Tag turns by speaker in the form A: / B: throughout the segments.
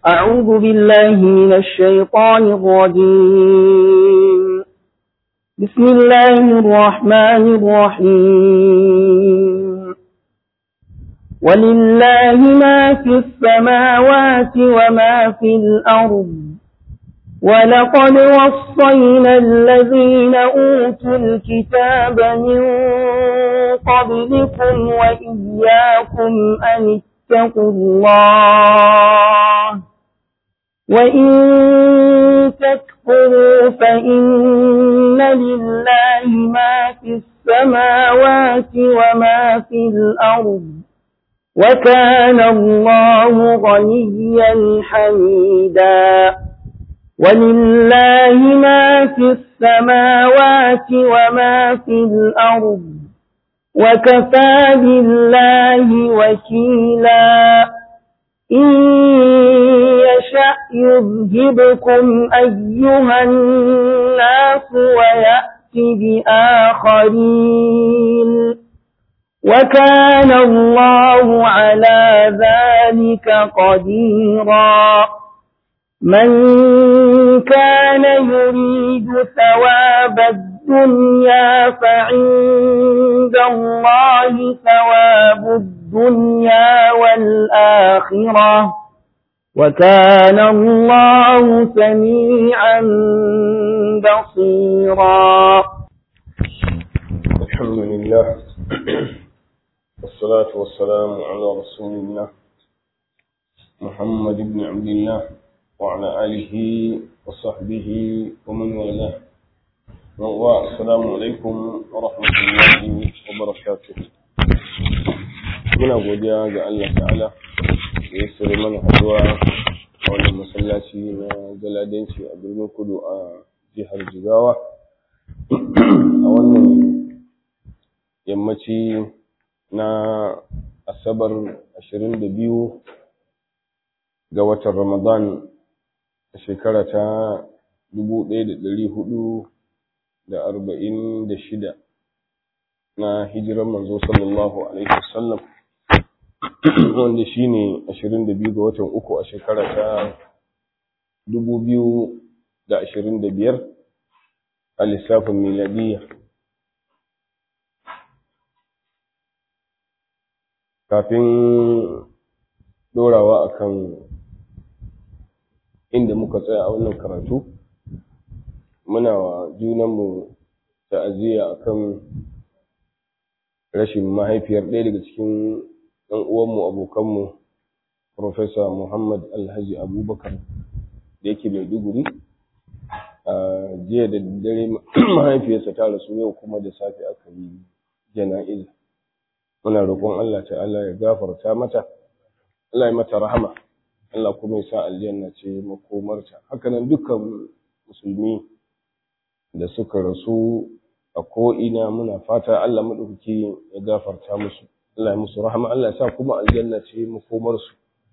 A: أعوذ بالله من الشيطان الرجيم بسم الله الرحمن الرحيم ولله ما في السماوات وما في الأرض ولقد وصينا الذين أوتوا الكتاب من قبلكم وإياكم أن اتقوا الله وإن تكفروا فإن لله ما في السماوات وما في الأرض وكان الله غنيا حميدا ولله ما في السماوات وما في الأرض وكفى بالله وكيلا إن يشأ يذهبكم أيها الناس ويأتي بآخرين وكان الله على ذلك قديرا من كان يريد ثواب الدنيا فعند الله ثواب الدنيا والآخرة وكان الله سميعا بصيرا
B: الحمد لله والصلاة والسلام على رسول الله محمد بن عبد الله وعلى آله وصحبه ومن والاه السلام عليكم ورحمة الله وبركاته muna godiya ga Allah ta'ala da ya sare mana haduwa a wannan masallaci na galadanci a birnin kudu a jihar jigawa a wannan yammaci na asabar 22 ga watan ramadan a shekara ta 1446 na hijiran manzo sallallahu alaihi wasallam wanda shi ne 22 ga watan uku a shekara ta 2025 a lissafin miladiyya kafin dorawa akan inda muka tsaya a wannan karatu muna wa junanmu ta'aziyya akan rashin mahaifiyar ɗaya daga cikin ɗan uwanmu abokanmu Profesa Muhammad Alhaji Abubakar da yake Maiduguri a jiya da dare mahaifiyarsa ta rasu yau kuma da safe aka yi jana'iza muna roƙon Allah ta'ala ya gafarta mata Allah ya mata rahama Allah kuma ya sa aljanna ce makomarta hakanan dukkan musulmi da suka rasu a ko'ina muna fata Allah maɗauki ya gafarta musu Allah ya musu rahama Allah ya sa kuma aljanna ce makomarsu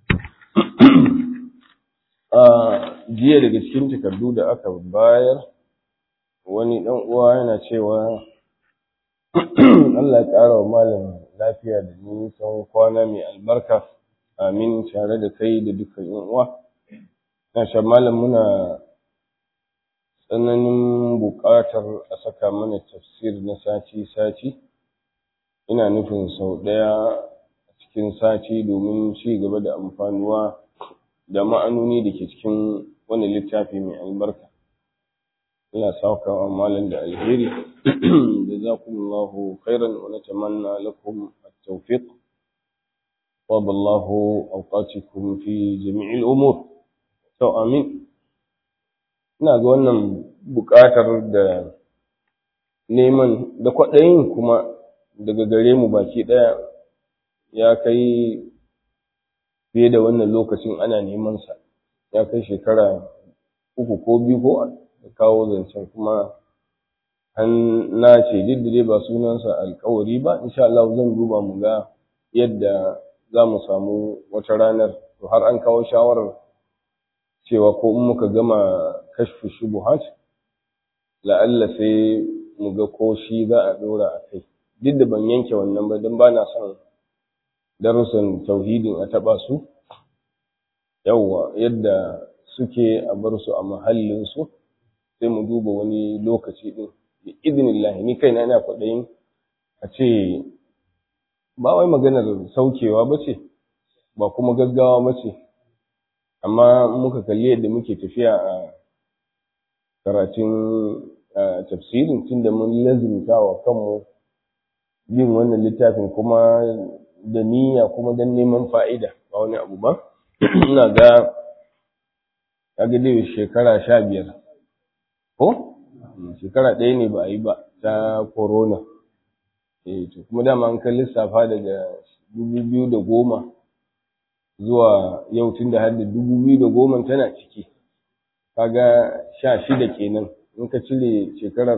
B: a jiya daga cikin takardu da aka bayar wani ɗan uwa yana cewa Allah ya ƙara wa malam lafiya da nisan kwana mai albarka amin tare da kai da dukkan yan uwa na sha malam muna tsananin buƙatar a saka mana tafsir na sati-sati ina nufin sau ɗaya a cikin sati domin ci gaba da amfanuwa da ma'anoni da ke cikin wani littafi mai albarka ina saukawa malam da alheri da za ku khairan wa natamanna lakum at-tawfiq طاب الله أوقاتكم في جميع الأمور to amin ina ga wannan buƙatar da neman da kwaɗayin kuma daga gare mu baki ɗaya ya kai fiye da wannan lokacin ana neman sa ya kai shekara uku ko biyu ko da kawo zancen kuma an nace duk da dai ba sunansa alkawari ba insha Allah zan duba mu ga yadda za mu samu wata ranar to har an kawo shawarar cewa ko in muka gama kashfu shubuhat la'alla sai mu ga ko shi za a ɗora a kai duk da ban yanke wannan ba don ba na son darussan tauhidin a taɓa su yawwa yadda suke a bar su a mahallinsu sai mu duba wani lokaci din bi idnillahi ni kaina ina kwaɗayin a ce ba wai maganar saukewa ba ce ba kuma gaggawa ba ce amma muka kalli yadda muke tafiya a karatun tafsirin tunda mun lazimta wa kanmu yin wannan littafin kuma da niyya kuma don neman fa'ida ba wani abu ba ina ga kaga dai shekara sha biyar ko shekara ɗaya ne ba a yi ba ta corona eh to kuma dama an kan lissafa daga dubu biyu da goma zuwa yau tun da har da dubu biyu da goma tana ciki kaga sha shida kenan in ka cire shekarar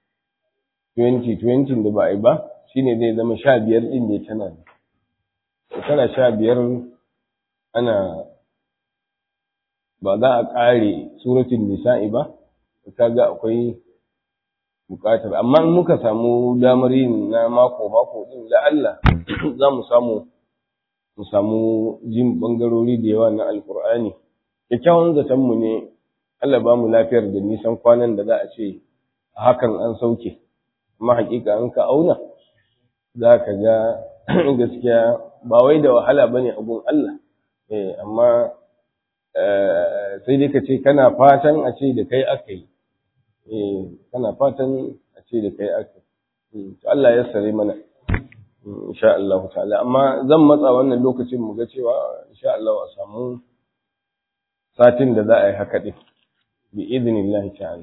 B: 2020 da ba a yi ba shine zai zama sha biyar ɗin ne tana da shekara sha biyar ana ba za a ƙare suratun nisa'i ba kaga akwai buƙatar amma in muka samu damar yin na mako mako din da Allah za mu samu mu samu jin bangarori da yawa na alkur'ani kyakkyawan zaton mu ne Allah ba mu lafiyar da nisan kwanan da za a ce hakan an sauke amma hakika an ka auna za ka ga gaskiya ba wai da wahala bane abun Allah eh amma sai dai ka ce kana fatan a ce da kai aka yi eh kana fatan a ce da kai aka yi Allah ya sare mana insha Allah ta'ala amma zan matsa wannan lokacin mu ga cewa insha Allah a samu satin da za a yi haka din bi idnillah ta'ala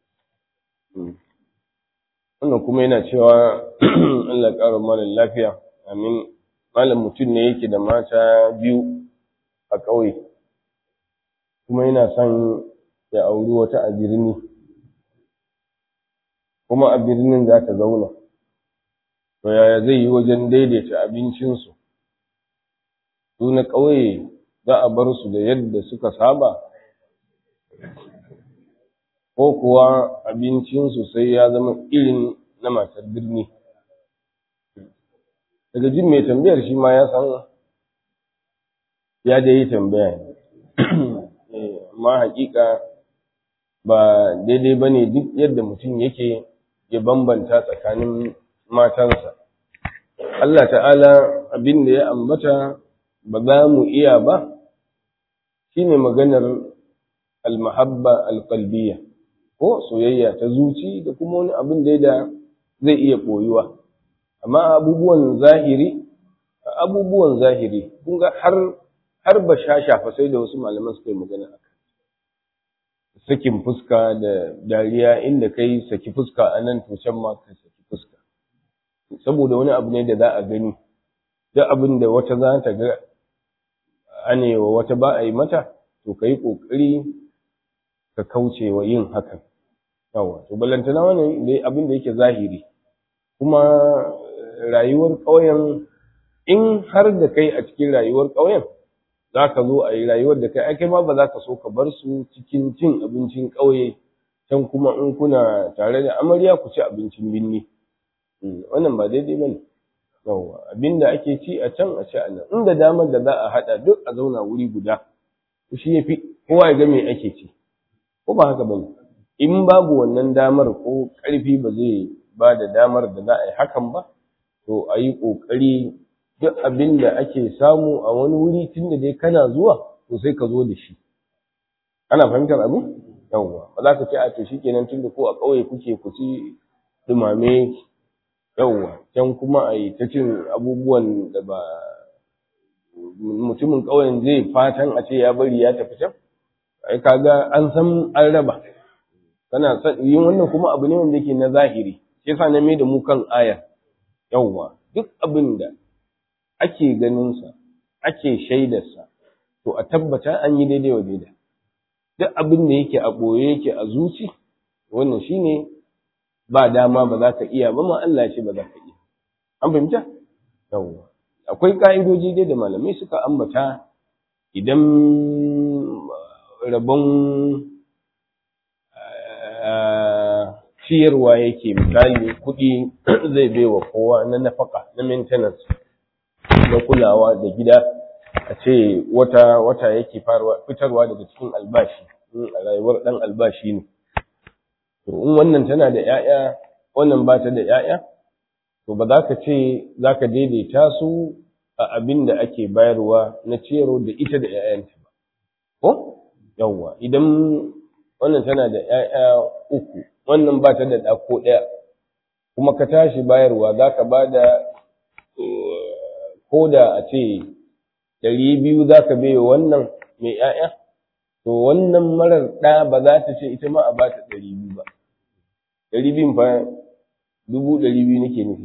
B: wannan kuma yana cewa Allah ƙara mana lafiya amin malam mutum ne yake da mata biyu a ƙauye kuma yana son ya auri wata a birni kuma a birnin za ta zauna to yaya zai yi wajen daidaita abincinsu su na ƙauye za a bar su da yadda suka saba ko kuwa abincinsu sai ya zama irin na matar birni daga jin mai tambayar shi ma ya san ya dai yi tambaya ne amma hakika ba daidai ba ne duk yadda mutum yake ya bambanta tsakanin matansa Allah ta'ala abin da ya ambata ba za mu iya ba shine maganar almahabba alqalbiyya ko soyayya ta zuci da kuma wani abin da da zai iya koyuwa amma abubuwan zahiri abubuwan zahiri kun ga har har ba shafa sai da wasu malaman suka yi magana a sakin fuska da dariya inda kai saki fuska a nan to can ma ka saki fuska saboda wani abu ne da za a gani duk abin da wata za ta ga anewa wata ba a yi mata to ka yi ƙoƙari ka kauce wa yin hakan yawa to ballantana wannan dai abin da yake zahiri kuma rayuwar ƙauyen in har da kai a cikin rayuwar ƙauyen za ka zo a yi rayuwar da kai kai ma ba za ka so ka bar su cikin cin abincin ƙauye can kuma in kuna tare da amarya ku ci abincin binni wannan ba daidai ba ne yawwa abin da ake ci a can a ci a nan inda damar da za a haɗa duk a zauna wuri guda shi ya fi kowa ya ga me ake ci ko ba haka ba ne in babu wannan damar ko ƙarfi ba zai ba da damar da za a yi hakan ba to a yi ƙoƙari duk abin da ake samu a wani wuri tun da dai kana zuwa to sai ka zo da shi ana fahimtar abin yawwa ba za ka ce a to shikenan tun da ko a ƙauye kuke ku ci dumame yawwa can kuma a yi ta cin abubuwan da ba mutumin ƙauyen zai fatan a ce ya bari ya tafi can ai kaga an san an raba kana yin wannan kuma abu ne wanda yake na zahiri shi yasa na mai da mu kan aya yawwa duk abin da ake ganinsa ake shaidarsa to a tabbata an yi daidai wa daida duk abin da yake a ɓoye yake a zuci wannan shine ba dama ba za ka iya ba ma Allah ce ba za ka iya an fahimta yawwa akwai ka'idoji dai da malamai suka ambata idan rabon ciyarwa yake misali kuɗi zai baiwa kowa na nafaka na maintenance na kulawa da gida a ce wata wata yake fitarwa daga cikin albashi a rayuwar ɗan albashi ne to in wannan tana da ‘ya'ya wannan ba ta da ‘ya'ya to ba za ka ce za ka daidaita su a abin da ake bayarwa na ciyarwa da ita da ‘ya'yanta ba ko yawwa idan wannan tana da ‘ya'ya uku wannan ba ta da ɗa ko ɗaya kuma ka tashi bayarwa za ka ba da ko da a ce ɗari biyu za ka bai wannan mai ‘ya'ya to wannan marar ɗa ba za ta ce ita ma a ba ta ɗari biyu ba ɗari biyun fa dubu ɗari biyu nake nufi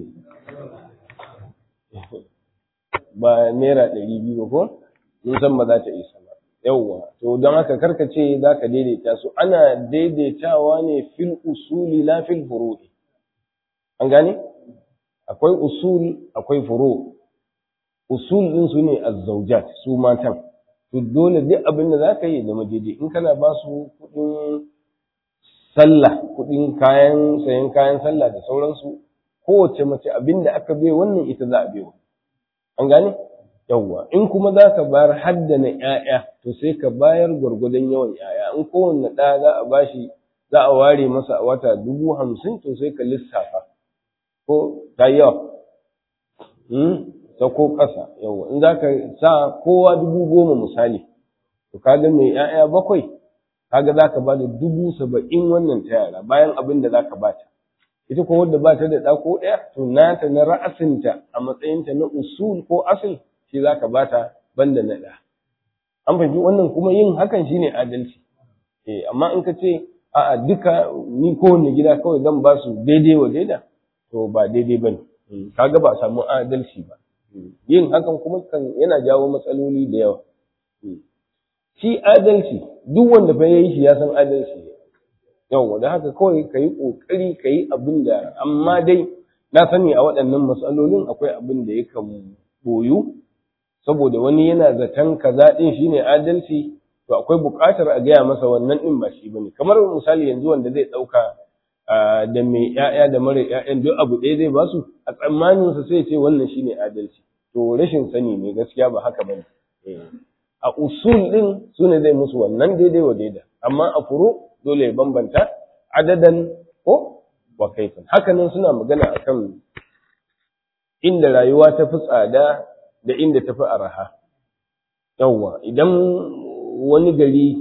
B: ba naira ɗari biyu ba ko mun san ba za ta isa ba yawwa to don haka karka ce za ka daidaita su ana daidaitawa ne fil usuli la fil furu'i an gane akwai usul akwai furu usul din su ne azzawjat su matan to dole duk abin da zaka yi da daidai in kana ba su kuɗin sallah kuɗin kayan sayan kayan sallah da sauransu kowace mace abin da aka bai wannan ita za a bai an gane yawwa in kuma za ka bayar haddana ‘ya'ya to sai ka bayar gwargwadon yawan ‘ya'ya in kowanne ɗa za a bashi za a ware masa a wata dubu hamsin to sai ka lissafa ko ta yawa ta ko ƙasa yawwa in za ka sa kowa dubu goma misali to kaga mai ‘ya'ya bakwai kaga za ka ba da dubu saba'in wannan ta yara bayan abin da za ka bata ita ko wadda ba ta da ɗa ko ɗaya to nata na ra'asinta a matsayinta na usul ko asil shi za ka bata banda na ɗa an fahimci wannan kuma yin hakan shine adalci eh amma in ka ce a'a duka ni kowanne gida kawai zan ba su daidai wa daida to ba daidai bane kaga ba a samu adalci ba yin hakan kuma kan yana jawo matsaloli da yawa shi adalci duk wanda fa yayi shi ya san adalci yawa da haka kawai ka yi ƙoƙari ka yi abin da amma dai na sani a waɗannan matsalolin akwai abin da yakan boyu saboda wani yana zaton kaza ɗin shine adalci to akwai buƙatar a gaya masa wannan ɗin ba shi bane kamar misali yanzu wanda zai ɗauka da mai ƴaƴa da mara ƴaƴan duk abu ɗaya zai basu a tsammanin sa sai ce wannan shine adalci to rashin sani ne gaskiya ba haka bane a usul ɗin sune zai musu wannan daidai wa daida amma a furu dole ya bambanta adadan ko wa kaifin hakanan suna magana akan inda rayuwa ta fi tsada da inda ta fi araha yawwa idan wani gari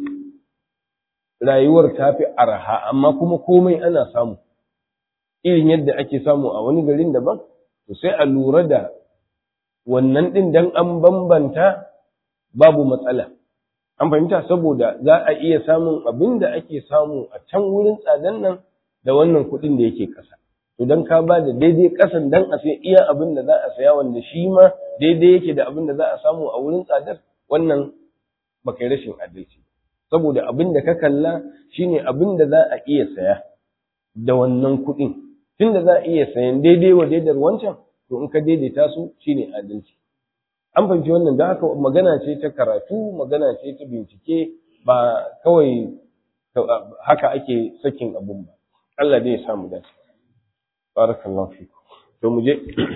B: rayuwar ta fi araha amma kuma komai ana samu irin yadda ake samu a wani garin daban to sai a lura da wannan ɗin dan an bambanta babu matsala an fahimta saboda za a iya samun abin da ake samu a can wurin tsadan nan da wannan kuɗin da yake ƙasa to dan ka ba da daidai ƙasan dan a sai iya abin da za a saya wanda shi ma daidai yake da abin da za a samu a wurin tsadar wannan ba kai rashin adalci saboda abin da ka kalla shine abin da za a iya saya da wannan kuɗin tunda za a iya sayan daidai wa daidar wancan to in ka daidaita su shine adalci an fahimci wannan don haka magana ce ta karatu magana ce ta bincike ba kawai haka ake sakin abun ba Allah dai ya samu dace barakallahu fiku to mu je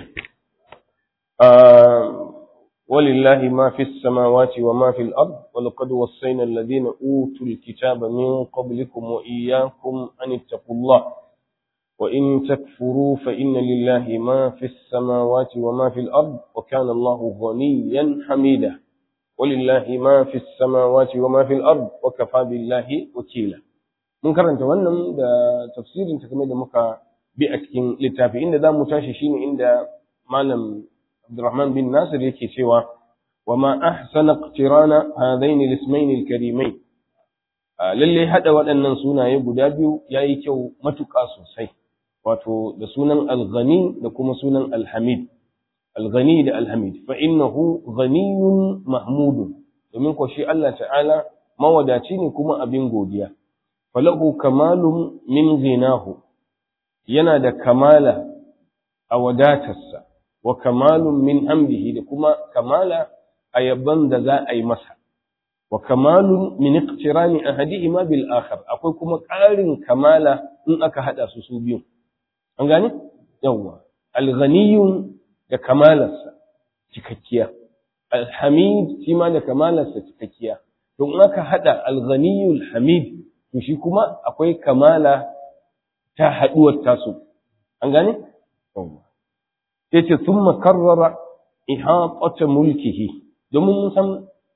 B: ولله ما في السماوات وما في الأرض ولقد وصينا الذين أوتوا الكتاب من قبلكم وإياكم أن اتقوا الله وإن تكفروا فإن لله ما في السماوات وما في الأرض وكان الله غنيا حميدا ولله ما في السماوات وما في الأرض وكفى بالله وكيلا mun karanta wannan da tafsirin ta kamar da muka bi a cikin littafi inda za mu tashi shine inda malam Abdurrahman bin Nasir yake cewa wa ma ahsana iqtirana hadaini al-ismayn al-karimain lalle hada waɗannan sunaye guda biyu yayi kyau matuƙa sosai wato da sunan al-ghani da kuma sunan al-hamid al-ghani da al-hamid fa innahu ghaniyun mahmudun domin ko shi Allah ta'ala mawadaci ne kuma abin godiya falahu kamalun min ghinahu yana da kamala a wadatarsa wa kamalun min hamdihi da kuma kamala a yabban da za a yi masa wa kamalun min iqtirani ahadihima bil akhar akwai kuma ƙarin kamala in aka hada su su biyu an gane yawwa alghaniyun da kamalarsa cikakkiya alhamid shi ma da kamalarsa cikakkiya to in aka hada alghaniyul hamid to shi kuma akwai kamala ta haduwar tasu an gane sai ce thumma karrara ihatata mulkihi domin mun san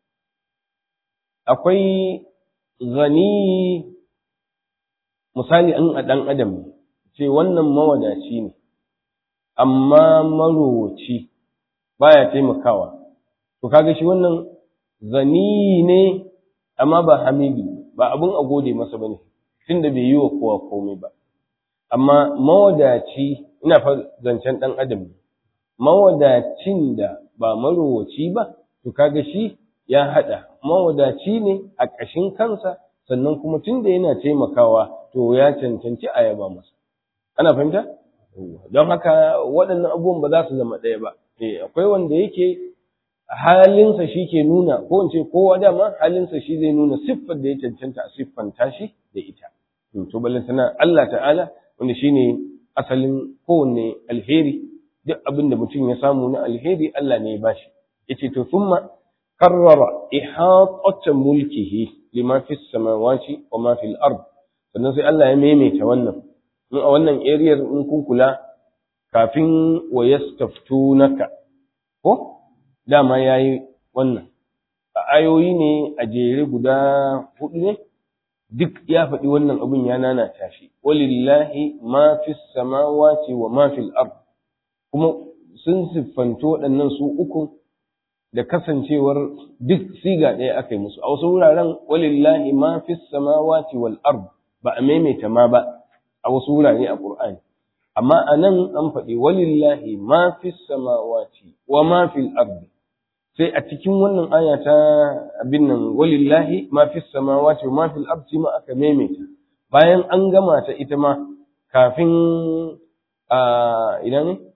B: akwai ghani misali an a dan adam ce wannan mawadaci ne amma marowaci baya taimakawa to kaga shi wannan zani ne amma ba hamidi ba abun a gode masa bane tunda bai yi wa kowa komai ba amma mawadaci ina fa zancen dan adam ne mawadacin da ba marowaci ba to kaga shi ya hada mawadaci ne a ƙashin kansa sannan kuma tunda yana taimakawa to ya cancanci a yaba masa ana fahimta don haka waɗannan abubuwan ba za su zama ɗaya ba akwai wanda yake halinsa shi ke nuna ko in ce kowa dama halinsa shi zai nuna siffar da ya cancanta a siffanta shi da ita to ballantana Allah ta'ala wanda shine asalin kowanne alheri duk abin da mutum ya samu na alheri Allah ne ya bashi yace to thumma karrara ihatata mulkihi lima fis samawati wa ma fil ard sannan sai Allah ya maimaita wannan in a wannan area in kun kula kafin wa yastaftunaka ko dama yayi wannan a ayoyi ne a jere guda hudu ne duk ya faɗi wannan abin ya nanata shi walillahi ma fis samawati wa ma fil ard kuma sun siffanto waɗannan su uku da kasancewar duk siga ɗaya aka yi musu a wasu wuraren walillahi ma fis samawati wal ard ba a maimaita ma ba a wasu wurare a Qur'ani amma anan an faɗi walillahi ma fis samawati wa ma fil ard sai a cikin wannan aya ta abin nan walillahi ma fis samawati wa ma fil ard ma aka maimaita bayan an gama ta ita ma kafin a ina ne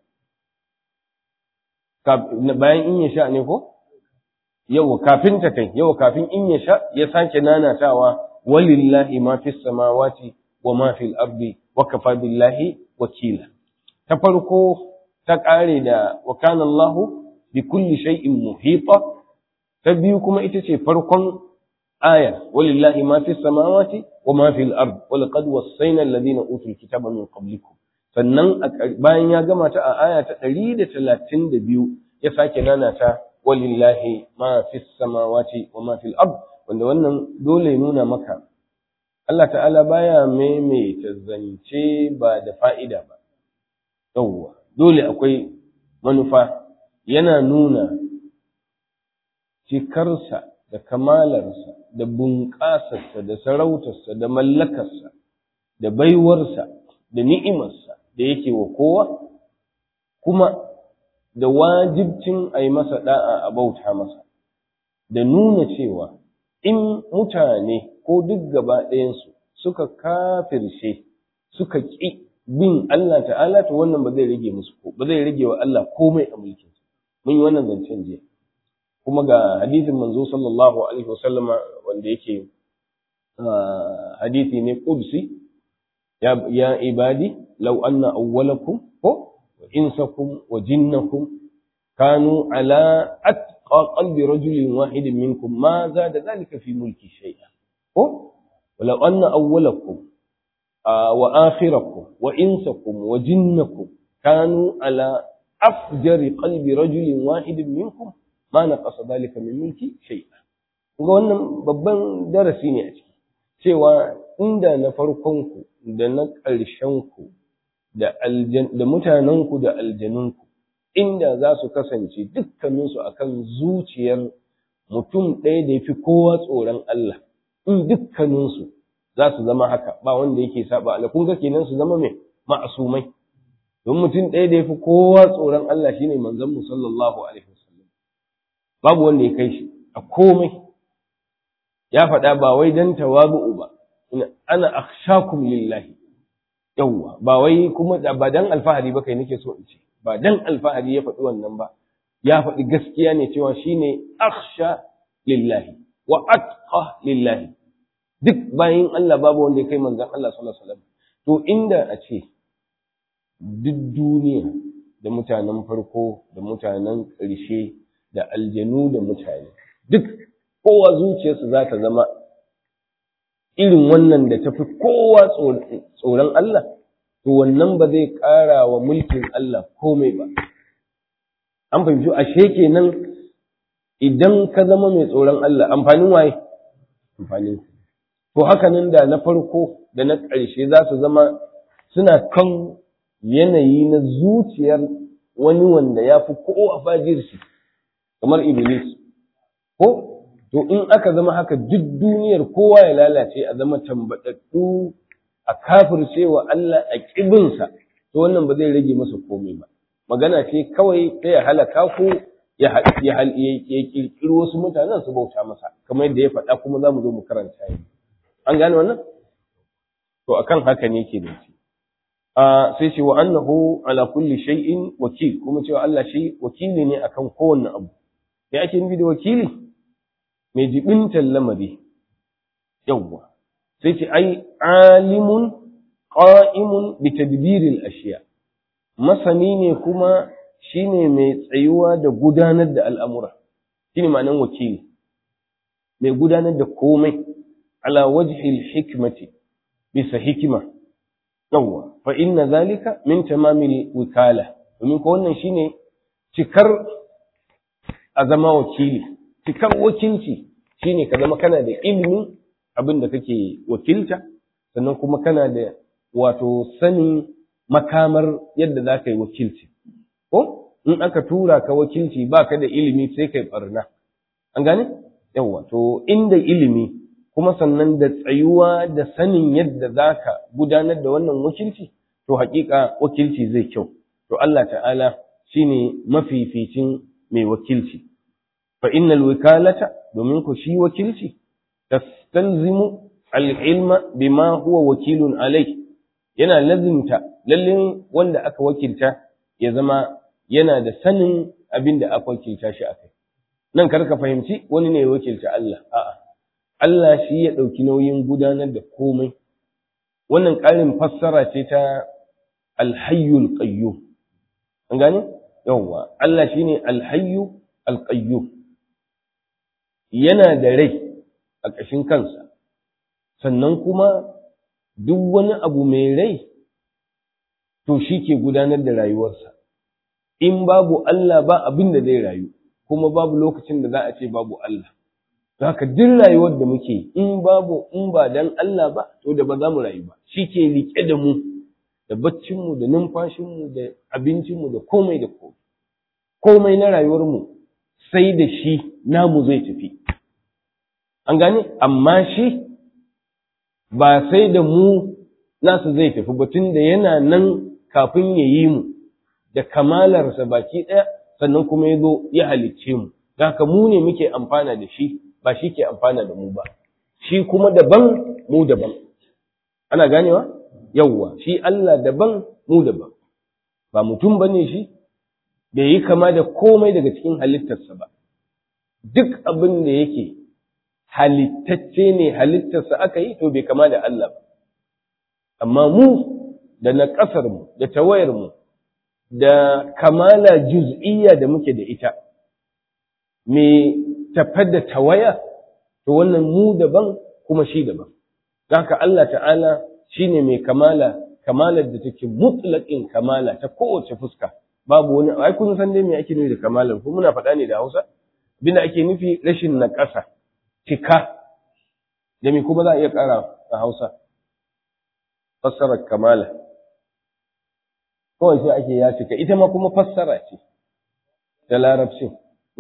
B: bayan in ya sha ne ko yau kafin ta kai yau kafin in ya sha ya sake nanatawa walillahi ma fis samawati wa ma fil ardi wa kafa billahi wakila ta farko ta kare da wa kana Allahu bi kulli shay'in muhita ta biyu kuma ita ce farkon aya walillahi ma fis samawati wa ma fil ard wa laqad wassayna alladhina utul kitaba min qablikum sannan bayan ya gama ta a aya ta 132 ya sake nana ta walillahi ma fis samawati wa ma fil ard wanda wannan dole nuna maka Allah ta'ala baya maimaita zance ba da fa'ida ba yawwa dole akwai manufa yana nuna cikarsa da kamalarsa da bunƙasarsa da sarautarsa da mallakarsa da baiwarsa da ni'imarsa da yake wa kowa kuma da wajibcin a yi masa da'a a bauta masa da nuna cewa in mutane ko duk gaba ɗayansu suka kafirce suka ƙi bin Allah ta'ala to wannan ba zai rage musu ko ba zai rage wa Allah komai a mulkin mun yi wannan zancen jiya kuma ga hadisin manzo sallallahu alaihi wasallama wanda yake hadisi ne qudsi ya ya ibadi law anna awwalakum ko wa insakum wa jinnakum kanu ala atqa qalbi rajulin wahidin minkum ma zada dhalika fi mulki shay'a ko ولو أن أولكم وآخركم وإنسكم وجنكم كانوا على أفجر قلب رجل واحد منكم ما نقص ذلك من ملكي شيئا ga wannan babban darasi ne a ciki cewa inda na farkonku da na ƙarshenku da da mutanenku da aljanunku inda za su kasance dukkaninsu akan zuciyar mutum ɗaya da ya fi kowa tsoron Allah in dukkaninsu za su zama haka ba wanda yake saba Allah kun ga kenan su zama mai ma'asumai don mutum ɗaya da yafi kowa tsoron Allah shine manzon mu sallallahu alaihi wasallam babu wanda ya kai shi a komai ya faɗa ba wai dan tawabu'u ba ana akhshakum lillahi yawwa ba wai kuma ba dan alfahari ba kai nake so in ce ba dan alfahari ya faɗi wannan ba ya faɗi gaskiya ne cewa shine akhsha lillahi wa atqa lillahi duk bayan Allah babu wanda ya kai manzon Allah sallallahu alaihi wasallam to inda a ce duk duniya da mutanen farko da mutanen ƙarshe da aljanu da mutane duk kowa zuciyarsu za ta zama irin wannan da tafi kowa tsoron Allah to wannan ba zai ƙara wa mulkin Allah komai ba an fahimci ashe kenan idan ka zama mai tsoron Allah amfanin waye amfanin to haka nan da na farko da na ƙarshe za su zama suna kan yanayi na zuciyar wani wanda ya fi kowa fajirci kamar iblis ko to in aka zama haka duk duniyar kowa ya lalace a zama tambaɗaɗɗu a kafircewa Allah a ƙibinsa to wannan ba zai rage masa komai ba magana ce kawai ta ya halaka ko ya ƙirƙiri wasu mutanen su bauta masa kamar yadda ya faɗa kuma za mu zo mu karanta yi an gane wannan to akan haka ne ke da shi sai ce wa annahu ala kulli shay'in wakil kuma cewa Allah shi wakili ne akan kowanne abu me ake nufi da wakili mai jibintar lamari yawwa sai ce ai alimun qa'imun bi tadbiril ashiya masani ne kuma shine mai tsayuwa da gudanar da al'amura shine ma'anar wakili mai gudanar da komai ala wajhil hikmati bisa hikima yawwa fa inna zalika min tamamil wikala domin ko wannan shine cikar a zama wakili cikar wakilci shine ka zama kana da ilimin abin da kake wakilta sannan kuma kana da wato sanin makamar yadda za ka yi wakilci ko in aka tura ka wakilci ba ka da ilimi sai kai barna an gane yawwa to inda ilimi kuma sannan da tsayuwa da sanin yadda za ka gudanar da wannan wakilci to haƙiƙa wakilci zai kyau to Allah ta'ala shine mafificin mai wakilci fa innal wikalata domin ku shi wakilci tastalzimu al-ilma bima huwa wakilun alai yana lazimta lalle wanda aka wakilta ya zama yana da sanin abin da aka wakilta shi akai nan kar ka fahimci wani ne ya wakilta Allah a'a Allah shi ya ɗauki nauyin gudanar da komai wannan ƙarin fassara ce ta alhayyul qayyum an gane yawwa Allah shine alhayyu alqayyum yana da rai a ƙashin kansa sannan kuma duk wani abu mai rai to shi ke gudanar da rayuwarsa in babu Allah ba abin da zai rayu kuma babu lokacin da za a ce babu Allah haka duk rayuwar da muke in babu in ba dan Allah ba to da ba za mu rayu ba shi ke rike da mu da baccinmu da numfashinmu da abincinmu da komai da komai komai na rayuwarmu sai da shi namu zai tafi an gane amma shi ba sai da mu nasu zai tafi ba tun da yana nan kafin ya yi mu da kamalarsa baki ɗaya sannan kuma ya zo ya halicce mu haka mu ne muke amfana da shi ba shi ke amfana da mu ba shi kuma daban mu daban ana ganewa yawwa shi Allah daban mu daban ba mutum bane shi bai yi kama da komai daga cikin halittarsa ba duk abin da yake halittacce ne halittarsa aka yi to bai kama da Allah ba amma mu da na mu da tawayarmu da kamala juz'iyya da muke da ita me tafar da tawaya to wannan mu daban kuma shi daban haka Allah ta'ala shine mai kamala kamalar da take mutlaqin kamala ta kowace fuska babu wani ai kun san dai me ake nufi da kamalar ko muna faɗa ne da Hausa binda ake nufi rashin naƙasa cika da me kuma za a iya ƙara a Hausa fassarar kamala kawai sai ake ya cika ita ma kuma fassara ce da larabci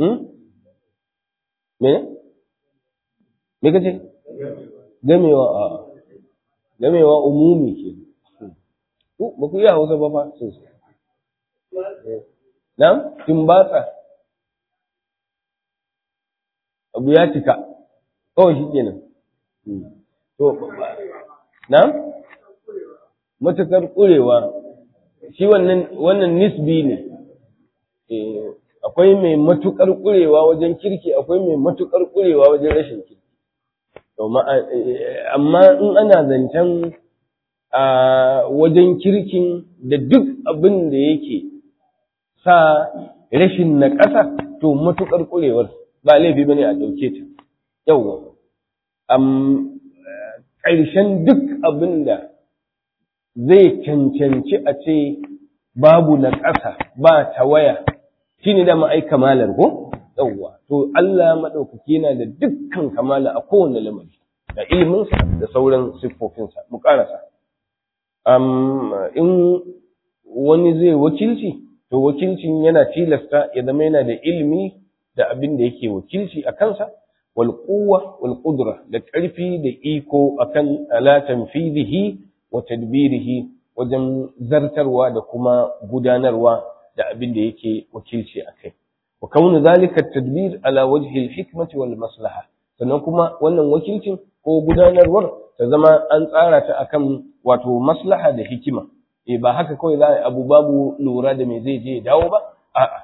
B: me me kace gamewa a gamewa umumi ke ku ba ku yi hausa ba fa sosai na timbatsa abu ya cika kawai shi kenan to na matakar ƙurewa shi wannan wannan nisbi ne akwai mai matukar ƙurewa wajen kirki akwai mai matukar ƙurewa wajen rashin kirki amma in ana zancen a wajen kirkin da duk abin da yake sa rashin na ƙasa to matukar kurewar ba laifi bane a dauke ta yawa am ƙarshen duk abin da zai cancanci a ce babu na ƙasa ba tawaya shine da ai kamalar ko yawwa to Allah madaukaki yana da dukkan kamala a kowane lamari da iliminsa da sauran siffofinsa mu karasa um, in wani zai wakilci to wakilcin yana tilasta ya zama yana da ilimi da abin da yake wakilci a kansa wal quwwa wal qudra da ƙarfi da iko akan ala tanfidihi wa tadbirihi wajen zartarwa da kuma gudanarwa da abin da yake wakilci a kai wa kaunu zalika tadbir ala wajhi al-hikmati wal maslaha sannan kuma wannan wakilcin ko gudanarwar ta zama an tsara ta akan wato maslaha da hikima eh ba haka kawai za a abu babu lura da me zai je ya dawo ba a'a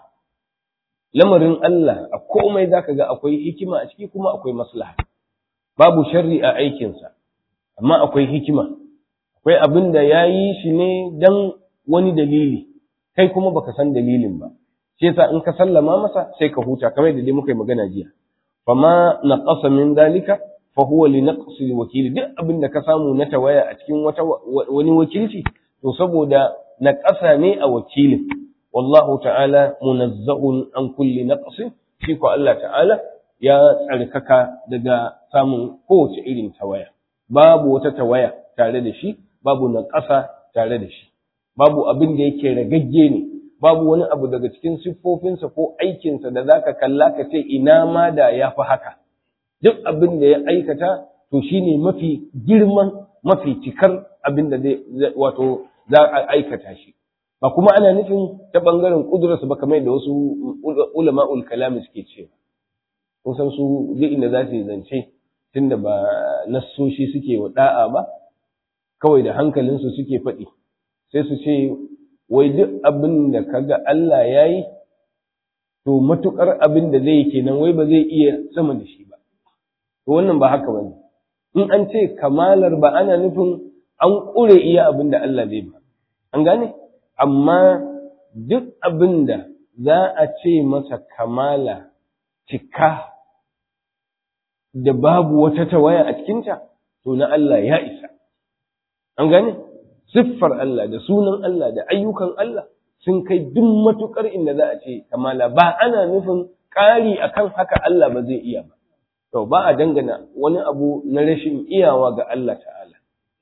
B: lamarin Allah a komai zaka ga akwai hikima a ciki kuma akwai maslaha babu sharri a aikinsa amma akwai hikima akwai abin da ya yi shi ne dan wani dalili kai kuma baka san dalilin ba shi yasa in ka sallama masa sai ka huta kamar da dai muka yi magana jiya fama naqasa min dalika fa huwa li naqsi wakili duk abin da ka samu na tawaya a cikin wata wani wakilci to saboda naqasa ne a wakilin wallahu ta'ala munazzahun an kulli naqsin shi ko Allah ta'ala ya tsarkaka daga samun kowace irin tawaya babu wata tawaya tare da shi babu naqasa tare da shi babu abin da yake ragagge ne babu wani abu daga cikin siffofinsa ko aikinsa da zaka kalla ka ce ina ma da ya fi haka duk abin da ya aikata to shine mafi girman mafi cikar abin da zai wato za a aikata shi ba kuma ana nufin ta bangaren kudurarsa ba kamar da wasu ulama'ul kalami suke cewa kun san su duk inda za su yi zance tunda ba nassoshi suke wa da'a ba kawai da hankalinsu suke faɗi sai su ce wai duk abin da kaga Allah ya yi to matukar abin da zai kenan wai ba zai iya sama da shi ba to wannan ba haka bane in an ce kamalar ba ana nufin an ƙure iya abin da Allah zai ba an gane amma duk abin da za a ce masa kamala cika da babu wata tawaya a cikinta to na Allah ya isa an gane siffar Allah da sunan Allah da ayyukan Allah sun kai duk matukar inda za a ce kamala ba ana nufin ƙari akan haka Allah ba zai iya ba to ba a dangana wani abu na rashin iyawa ga Allah ta'ala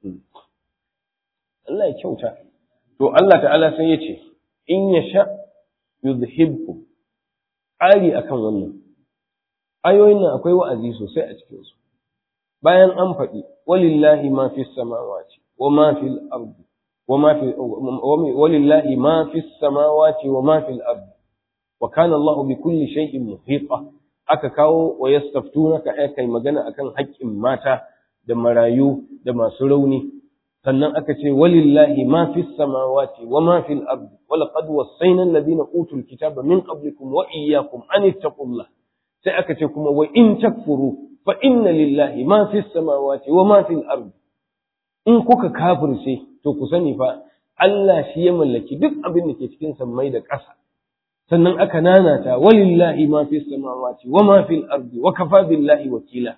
B: Allah ya kyauta to Allah ta'ala sai ya ce in ya sha yuzhibku ƙari akan wannan ayoyin nan akwai wa'azi sosai a cikinsu bayan an faɗi walillahi ma fi samawati wa ma fil ardi wa ma fi walillahi ma fi samawati wa ma fil ardi wa kana Allah bi kulli shay'in muhita aka kawo wa yastaftunaka ai kai magana akan haƙƙin mata da marayu da masu rauni sannan aka ce walillahi ma fi samawati wa ma fil ardi wa laqad wassayna alladhina utul kitaba min qablikum wa iyyakum an ittaqullah sai aka ce kuma wa in takfuru fa inna lillahi ma fi samawati wa ma fil ardi in kuka kafirce to ku sani fa Allah shi ya mallaki duk abin da ke cikin sammai da ƙasa sannan aka nanata walillahi ma fi samawati wa ma fil ardi wa kafa billahi wakila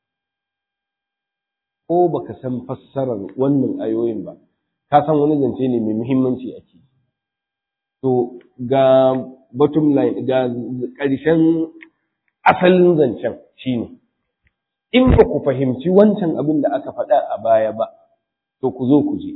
B: ko baka san fassarar wannan ayoyin ba ka san wani zance ne mai muhimmanci a ciki to ga bottom line ga ƙarshen asalin zancen shine in ba ku fahimci wancan abin da aka faɗa a baya ba to ku zo ku je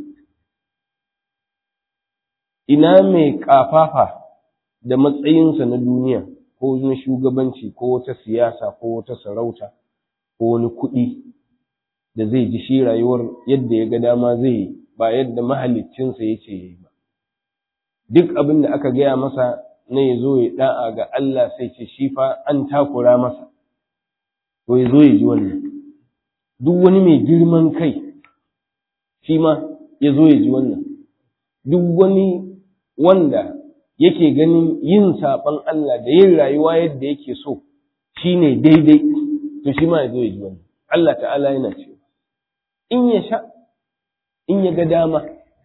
B: ina mai ƙafafa da matsayinsa na duniya ko na shugabanci ko wata siyasa ko wata sarauta ko wani kuɗi da zai ji shi rayuwar yadda ya ga dama zai yi ba yadda mahaliccinsa ya ce ya yi ba duk abin da aka gaya masa na ya zo ya da'a ga Allah sai ce shi fa an takura masa to ya zo ya ji wannan duk wani mai girman kai shi ma ya zo ya ji wannan duk wani wanda yake ganin yin saɓon Allah da yin rayuwa yadda yake so shi ne daidai to shi ma ya zo ya ji wannan Allah ta'ala yana cewa in ya sha in ya ga dama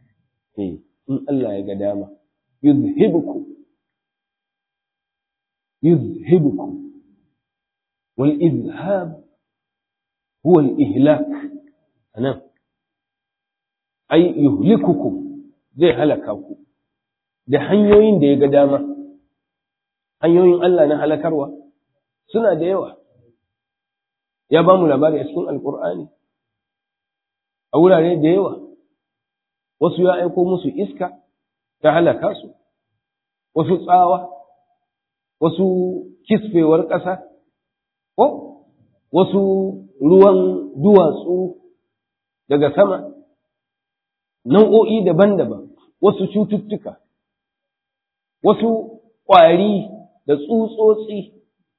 B: in Allah ya ga dama yuzhibuku yuzhibukum wal izhab huwa al ihlak anan ai yuhlikukum zai halaka ku da hanyoyin da ya ga dama hanyoyin Allah na halakarwa suna da yawa ya ba mu labari a cikin alkur'ani a wurare da yawa wasu ya aiko musu iska ta halaka su wasu tsawa wasu kisfewar ƙasa ko wasu ruwan duwatsu daga sama nau'o'i daban-daban wasu cututtuka wasu ƙwari da tsutsotsi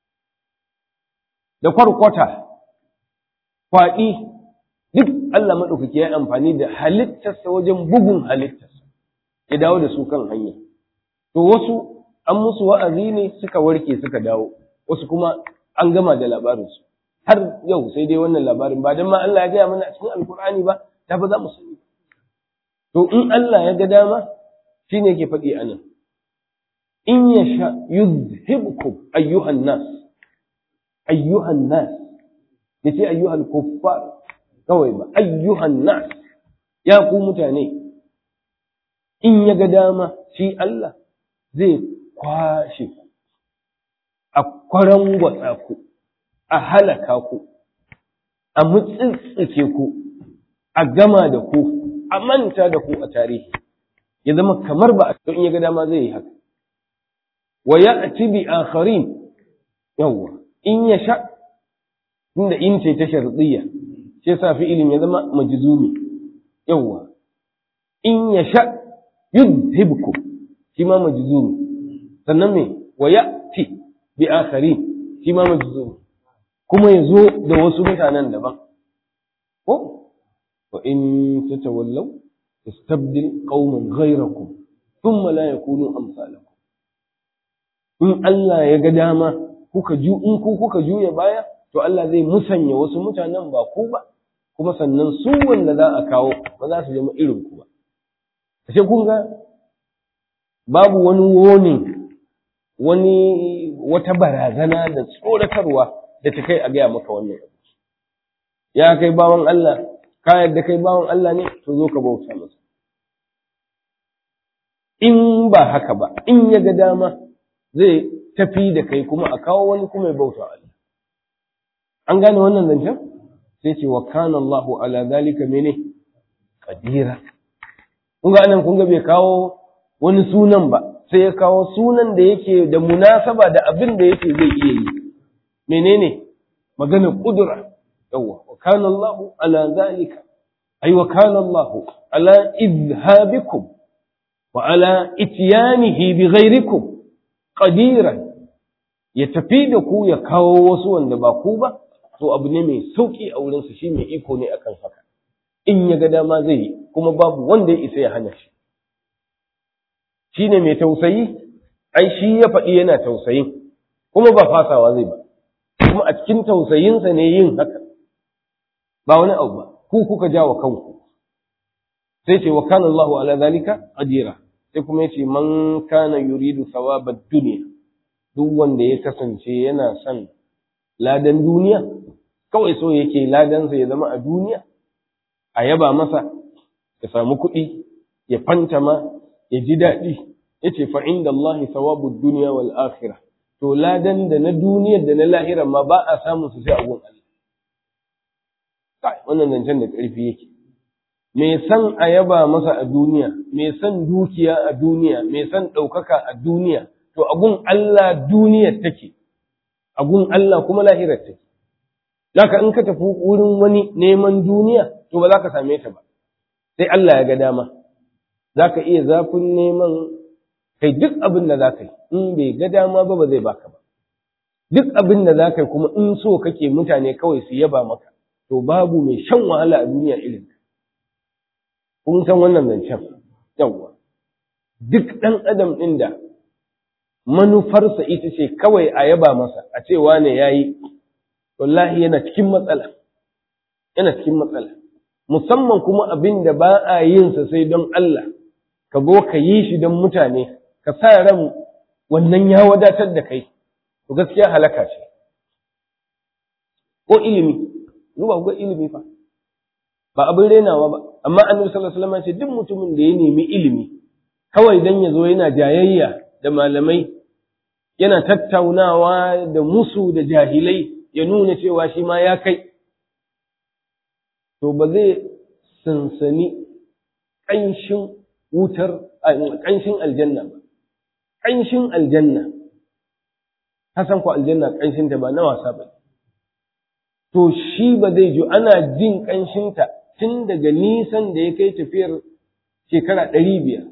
B: da kwarkwata kwaɗi duk Allah maɗaukaki ya amfani da halittarsa wajen bugun halittarsa ya dawo da su kan hanya to wasu an musu wa'azi ne suka warke suka dawo wasu kuma an gama da labarinsu har yau sai dai wannan labarin ba don ma Allah ya gaya mana a cikin alkur'ani ba ta ba za mu sani to in Allah ya ga dama shine yake faɗi a nan in ya sha yuzhibkum ayyuhan nas ayyuhan nas yace ayyuhal kuffar kawai ba ayyuhan nas ya ku mutane in ya ga dama shi Allah zai kwashe ku a kwarangwatsa ku a halaka ku a mutsitsike ku a gama da ku a manta da ku a tarihi ya zama kamar ba a in ya ga dama zai yi haka wa ya'ti bi akharin yawwa in ya sha tunda in ce ta sharɗiyya shi yasa fi'ilin ya zama majzumi yawwa in ya sha yudhibku shi ma majzumi sannan me wa ya'ti bi akharin shi ma majzumi kuma ya zo da wasu mutanen daban ko wa in tatawallaw yastabdil qauman ghayrakum thumma la yakunu amsalakum in Allah ya ga dama kuka ju in ku kuka juya baya to Allah zai musanya wasu mutanen ba ku ba kuma sannan su wanda za a kawo ba za su zama irin ku ba ashe kun ga babu wani woni wani wata barazana da tsoratarwa da ta kai a gaya maka wannan abu ya kai bawan Allah ka yadda kai bawan Allah ne to zo ka bauta masa in ba haka ba in ya ga dama zai tafi da kai kuma a kawo wani kuma ya bauta Allah an gane wannan zancen sai ce wa kana Allah ala zalika mene qadira kun ga anan kun ga bai kawo wani sunan ba sai ya kawo sunan da yake da munasaba da abin da yake zai iya yi menene magana kudura yawa wa kana Allah ala zalika ay wa kana Allah ala izhabikum wa ala ityanihi bi ghairikum qadiran ya tafi da ku ya kawo wasu wanda ba ku ba to abu ne mai sauki a wurinsa shi mai iko ne akan haka in ya ga dama zai yi kuma babu wanda ya isa ya hana shi shi ne mai tausayi ai shi ya faɗi yana tausayin kuma ba fasawa zai ba kuma a cikin tausayinsa ne yin haka ba wani abu ba ku kuka ja wa kanku sai ce wa kana Allahu ala zalika qadira sai kuma yace man kana yuridu thawabad dunya duk wanda ya kasance yana son ladan duniya kawai so yake ladansa ya zama a duniya a yaba masa ya samu kuɗi ya fantama ya ji daɗi ya ce fa inda Allah sawabu duniya wal akhirah to ladan da na duniyar da na lahira ma ba a samun su sai a gun Allah kai wannan zancen da ƙarfi yake me san a yaba masa a duniya me san dukiya a duniya me san ɗaukaka a duniya to a gun Allah duniyar take a gun Allah kuma lahirar take Zaka in ka tafi wurin wani neman duniya to ba za ka same ta ba sai Allah ya ga dama za ka iya zafin neman kai duk abin da za ka yi in bai ga dama ba ba zai baka ba duk abin da za ka yi kuma in so kake mutane kawai su yaba maka to babu mai shan wahala a duniya irin kun san wannan zancen yawwa duk ɗan adam ɗin da manufarsa ita ce kawai a yaba masa a ce wane ya yi wallahi yana cikin matsala yana cikin matsala musamman kuma abin da ba a yin sa sai don Allah ka zo ka yi shi don mutane ka sa ran wannan ya wadatar da kai to gaskiya halaka ce ko ilimi zuwa ga ilimi fa ba abin renawa ba amma annabi sallallahu alaihi wasallam ya ce duk mutumin da ya nemi ilimi kawai dan ya zo yana jayayya da malamai yana tattaunawa da musu da jahilai ya nuna cewa shi ma ya kai to ba zai sansani ƙanshin wutar ƙanshin aljanna ba ƙanshin aljanna hasan ku aljanna ƙanshin ta ba na wasa ba to shi ba zai ji ana jin ƙanshinta tun daga nisan da ya kai tafiyar shekara ɗari biyar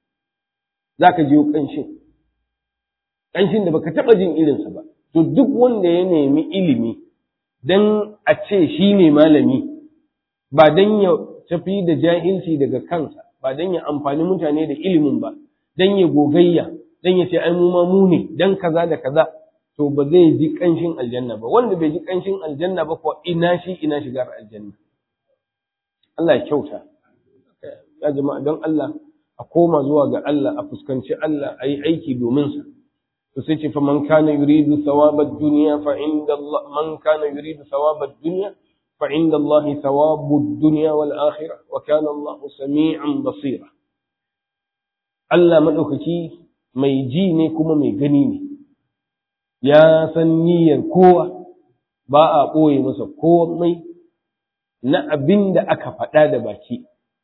B: za ka jiyo ƙanshin ƙanshin da baka taɓa jin irinsa ba to duk wanda ya nemi ilimi don a ce shi ne malami ba don ya tafi da jahilci daga kansa ba don ya amfani mutane da ilimin ba don ya gogayya don ya ce ai mu ma mu ne don kaza da kaza to ba zai ji ƙanshin aljanna ba wanda bai ji ƙanshin aljanna ba ko ina shi ina shigar aljanna Allah ya kyauta ya jama'a don Allah a koma zuwa ga Allah a fuskanci Allah a yi aiki domin sa to sai ce fa man kana yuridu thawabad dunya fa inda Allah man kana yuridu thawabad dunya fa inda Allah thawabud dunya wal akhirah wa kana Allah sami'an basira Allah madaukaki mai ji ne kuma mai gani ne ya san niyyar kowa ba a ɓoye masa komai na abin da aka faɗa da baki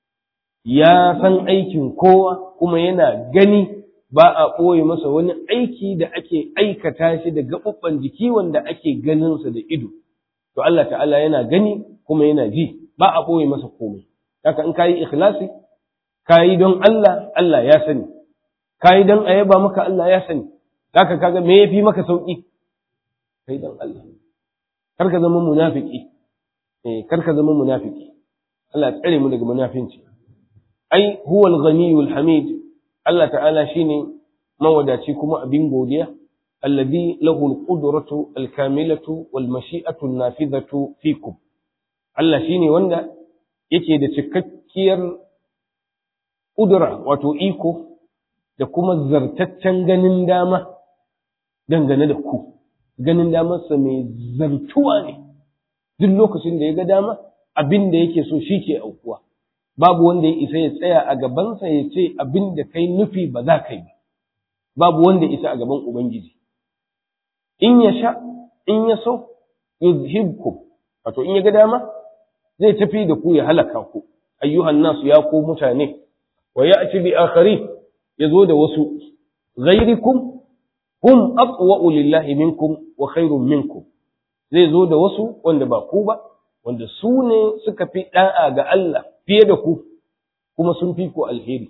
B: ya san aikin kowa kuma yana gani ba a ɓoye masa wani aiki da ake aikata shi da gaɓuɓɓan jiki wanda ake ganinsa da ido to Allah ta'ala yana gani kuma yana ji ba a ɓoye masa komai haka in kayi ikhlasi kayi don Allah Allah ya sani kayi don a yaba maka Allah ya sani haka kaga me yafi maka sauki kai don Allah kar ka zama munafiki eh kar ka zama munafiki Allah ya tsare mu daga munafinci ai huwa al-ghaniyul hamid Allah ta'ala shine mawadaci kuma abin godiya alladhi lahu al-qudratu al-kamilatu wal mashi'atu an-nafidhatu fikum Allah shine wanda yake da cikakkiyar kudura wato iko da kuma zartaccen ganin dama dangane da ku ganin damarsa mai zartuwa ne duk lokacin da ya ga dama abin da yake so shi ke aukuwa babu wanda ya isa ya tsaya a gabansa ya ce abin da kai nufi ba za ka yi ba babu wanda ya isa a gaban ubangiji in ya sha in ya so yuzhibkum wato in ya ga dama zai tafi da ku ya halaka ku ayyuhan nasu ya ku mutane wa ya'ti bi akharin yazo da wasu ghairikum hum aqwa'u lillahi minkum wa khairun minkum zai zo da wasu wanda ba ku ba wanda su ne suka fi da'a ga Allah fiye da ku kuma sun fi ku alheri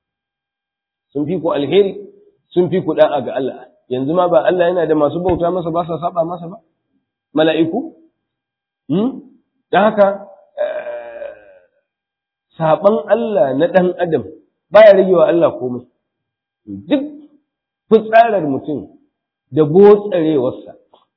B: sun fi ku alheri sun fi ku da'a ga Allah yanzu ma ba Allah yana da masu bauta masa ba sa saba masa ba mala'iku hmm dan haka saban Allah na dan adam baya rage wa Allah komai duk fitsarar mutum da botsarewarsa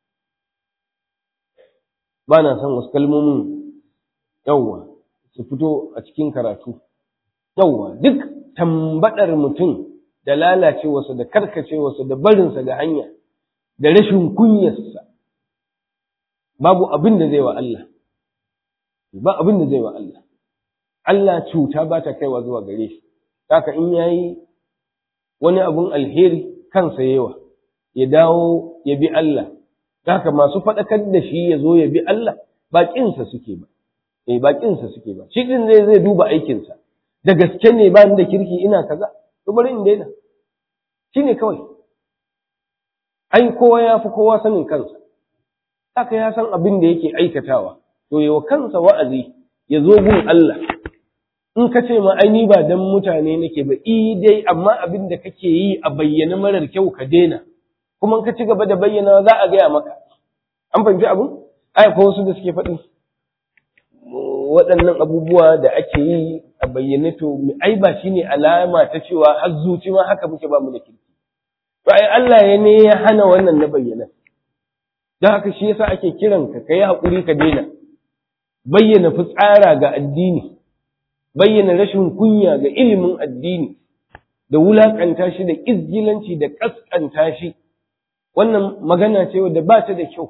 B: ba na son wasu kalmomin yawwa su fito a cikin karatu yawwa duk tambadar mutum da lalacewarsa da karkacewarsa da barinsa da hanya da rashin kunyarsa babu abin da zai wa Allah ba abin da zai wa Allah Allah cuta ba ta kaiwa zuwa gare shi haka in yayi wani abun alheri kansa yawa ya dawo ya bi Allah haka masu faɗakar da shi ya zo ya bi Allah ba ƙinsa suke ba eh ba ƙinsa suke ba shi din zai zai duba aikinsa da gaske ne ba ni da kirki ina kaza to bari in daina shine kawai ai kowa ya fi kowa sanin kansa haka ya san abin da yake aikatawa to yawa kansa wa'azi ya zo gun Allah in ka ce ma ai ni ba dan mutane nake ba i dai amma abin da kake yi a bayyana marar kyau ka daina kuma in ka ci gaba da bayyana za a gaya maka an fahimci abin ai ko wasu da suke faɗi waɗannan abubuwa da ake yi a bayyane to ai ba shine alama ta cewa har zuci ma haka muke ba mu da kirki to ai Allah ya ne ya hana wannan na bayyana don haka shi yasa ake kiran ka kai hakuri ka daina bayyana fitsara ga addini bayyana rashin kunya ga ilimin addini da wulakanta shi da izgilanci da kaskanta shi wannan magana ce wadda ba ta da kyau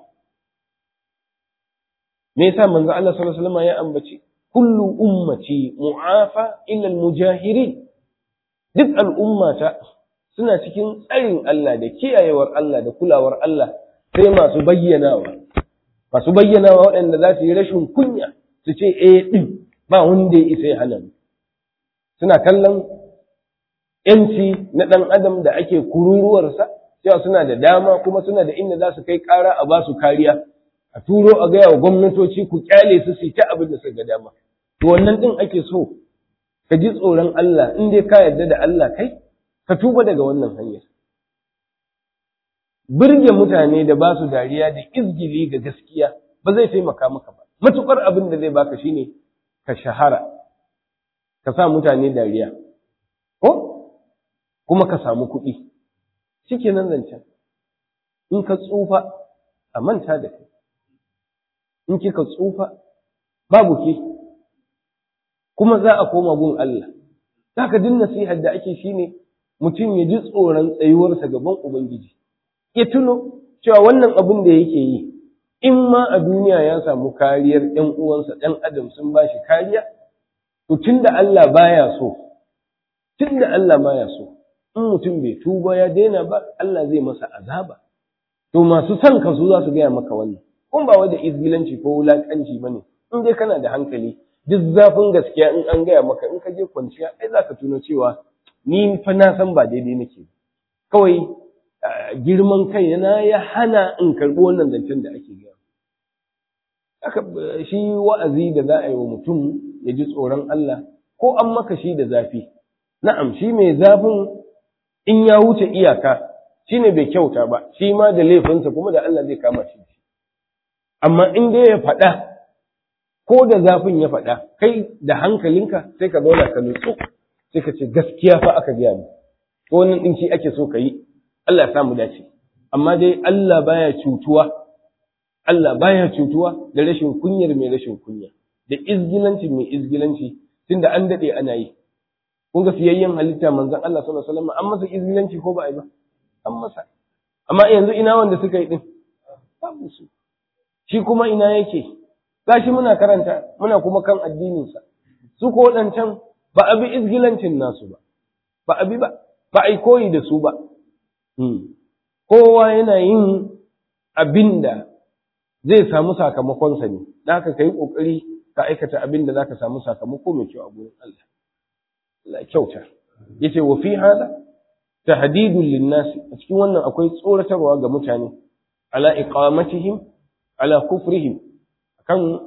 B: me yasa manzo Allah sallallahu alaihi wasallam ya ambaci kullu ummati mu'afa illa al-mujahirin duk al'ummata suna cikin tsarin Allah da kiyayewar Allah da kulawar Allah sai masu bayyanawa masu bayyanawa waɗanda za su yi rashin kunya su ce eh din ba wanda ya isa ya hana suna kallon yanci na ɗan adam da ake kururuwarsa cewa suna da dama kuma suna da inda za su kai ƙara a ba su kariya a turo a gaya wa gwamnatoci ku kyale su su ta abin da suka dama to wannan din ake so ka ji tsoron Allah in dai ka yarda da Allah kai ka tuba daga wannan hanyar birge mutane da ba su dariya da izgili ga gaskiya ba zai taimaka maka ba matukar abin da zai baka shine ka shahara ka sa mutane dariya ko kuma ka samu kuɗi shikenan zancen in ka tsufa a manta da kai in kika tsufa babu ke kuma za a koma gun Allah haka din nasihar da ake shine mutum ya ji tsoron tsayuwarsa gaban ubangiji ya tuno cewa wannan abin da yake yi in ma a duniya ya samu kariyar ɗan uwansa ɗan adam sun ba shi kariya to tunda Allah baya so tunda Allah baya so in mutum bai tuba ya daina ba Allah zai masa azaba to masu son ka su za su gaya maka wannan kun ba wai da izgilanci ko wulakanci bane in dai kana da hankali duk zafin gaskiya in an gaya maka in ka je kwanciya ai za ka tuno cewa ni fa na san ba daidai nake kawai girman kai na ya hana in karɓi wannan zancen da ake gaya haka shi wa'azi da za a yi wa mutum ya ji tsoron Allah ko an maka shi da zafi na'am shi mai zafin in ya wuce iyaka shi ne bai kyauta ba shi ma da laifinsa kuma da Allah zai kama shi amma in dai ya faɗa ko da zafin ya faɗa kai da hankalinka sai ka zauna ka nutsu sai ka ce gaskiya fa aka gaya mu ko wannan din shi ake so ka yi Allah ya samu dace amma dai Allah baya cutuwa Allah baya cutuwa da rashin kunyar mai rashin kunya da izgilanci mai izgilanci tunda an dade ana yi kun ga fiyayyen halitta manzon Allah sallallahu alaihi wasallam an masa izgilanci ko ba a yi ba an masa amma yanzu ina wanda suka yi din babu su shi kuma ina yake gashi muna karanta muna kuma kan addininsa su ko waɗancan ba a bi izgilancin nasu ba ba a bi ba ba a yi koyi da su ba kowa yana yin abin da zai samu sakamakonsa ne da haka ka yi ƙoƙari ka aikata abin da za ka samu sakamako mai kyau a gurin Allah Allah kyauta yace wa fi hada tahdidul linnasi a cikin wannan akwai tsoratarwa ga mutane ala iqamatihim ala kufrihim kan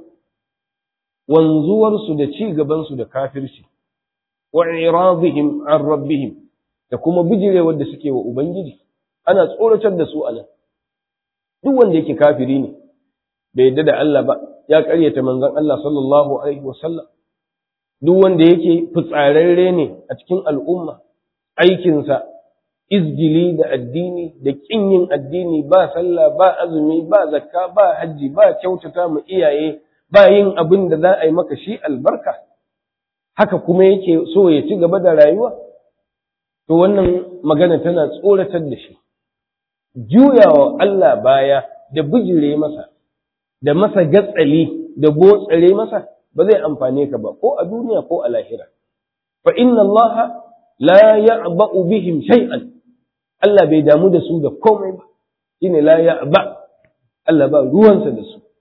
B: wanzuwarsu da ci gabansu da kafirci wa iradihim an rabbihim da kuma bijirewar da suke wa ubangiji ana tsoratar da su anan duk wanda yake kafiri ne bai yadda da Allah ba ya karyata manzon Allah sallallahu alaihi wasallam duk wanda yake fitsararre ne a cikin al'umma aikinsa izgili da addini da kin yin addini ba sallah ba azumi ba zakka ba hajji ba kyautata mu iyaye ba yin abin da za a yi maka shi albarka haka kuma yake so ya ci gaba da rayuwa to wannan magana tana tsoratar da shi juyawa Allah baya da bijire masa da masa gatsali da botsare masa ba zai amfane ka ba ko a duniya ko a lahira fa inna Allah la ya'ba'u bihim shay'an Allah bai damu da su da komai ba shine la ya'ba Allah ba ruwansa da su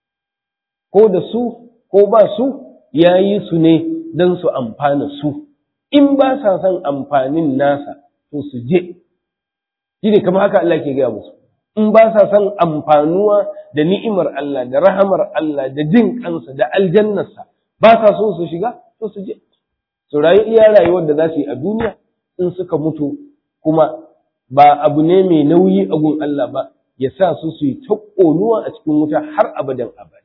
B: ko da su ko ba su yayi su ne dan su amfana su in ba sa son amfanin nasa to su je shine kamar haka Allah ke gaya musu in ba sa son amfanuwa da ni'imar Allah da rahamar Allah da jin kansa da aljannarsa ba sa so su shiga to su je su rayu iya rayuwar da za su yi a duniya in suka mutu kuma ba abu ne mai nauyi a gun Allah ba ya sa su su yi ta ƙonuwa a cikin wuta har abadan abada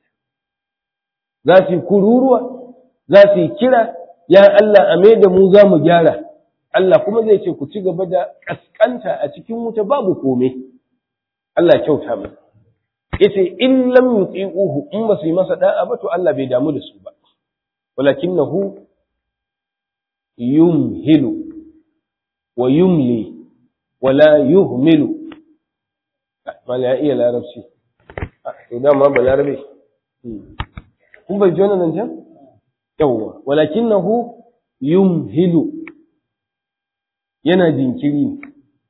B: za su yi kururuwa za su yi kira ya Allah a mai da mu za mu gyara Allah kuma zai ce ku ci gaba da ƙasƙanta a cikin wuta babu kome Allah kyauta mai yace in lam yuti'uhu in ba su yi masa da'a ba to Allah bai damu da su ba walakinahu yumhilu wa yumli wala yuhmilu mala ya iya larabci to dama ba larabe kun bai ji wannan zancen yawwa walakinahu yumhilu yana jinkiri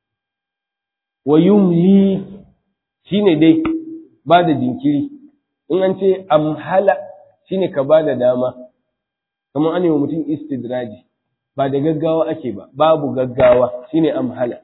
B: wa yumli shine dai ba da jinkiri in an ce amhala shine ka ba da dama kamar an yi wa mutum istidraji ba da gaggawa ake ba babu gaggawa shine amhala